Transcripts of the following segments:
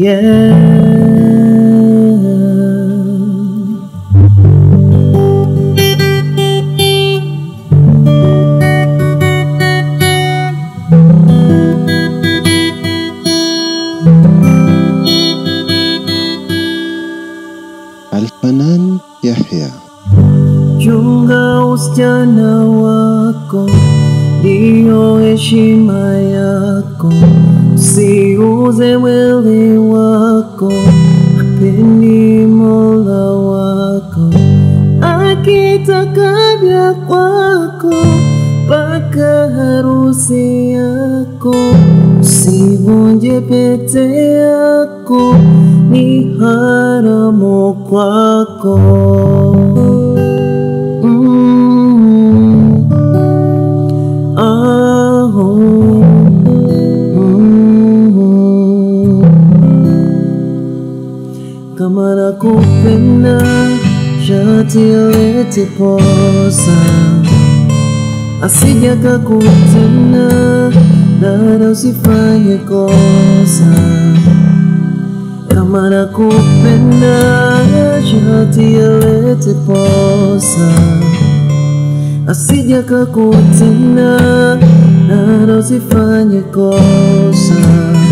yeah. Alfanan Yahya. Chunga usichana wako, ndiyo heshima yako. Usiuze mwili wako, apendi Mola wako. Akitaka vya kwako, mpaka harusi yako. Usivunje pete yako, ni haramu kwako. Mm. Oh. Mm. Kama nakupenda shati alete posa, asija kakutenda dada, usifanye kosa kama nakupenda shati alete posa, asija kakutenda dada, usifanye kosa.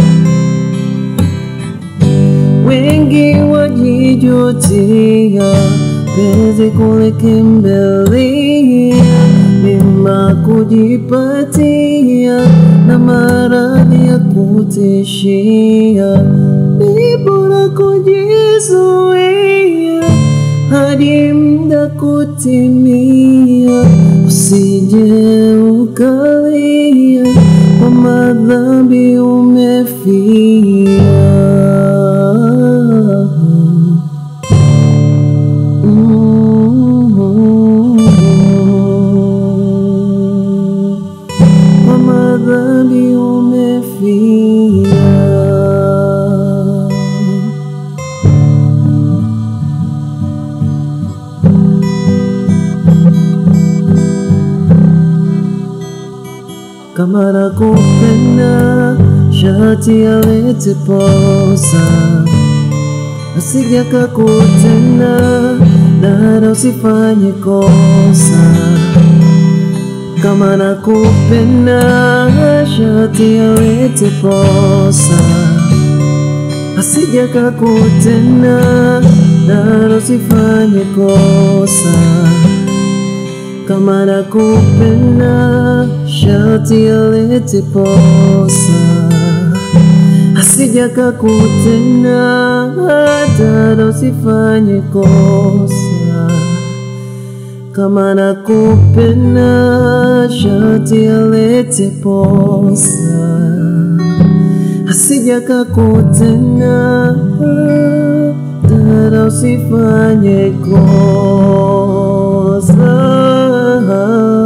Wengi wajijutia penzi kulikimbilia, mima kujipatia na maradhi ya kutishia, ni bora kujizuia hadi muda kutimia, usije ukalia kwa madhambi umefia. Kwa madhambi umefia. Kama nakupenda shati alete posa, asija kakutenda dada, usifanye kosa. Kama nakupenda shati alete posa, asija kakutenda dada, usifanye kosa kama nakupenda shati alete posa, asija kakutenda dada, usifanye kosa. Kama nakupenda shati alete posa, asija kakutenda dada, usifanye kosa.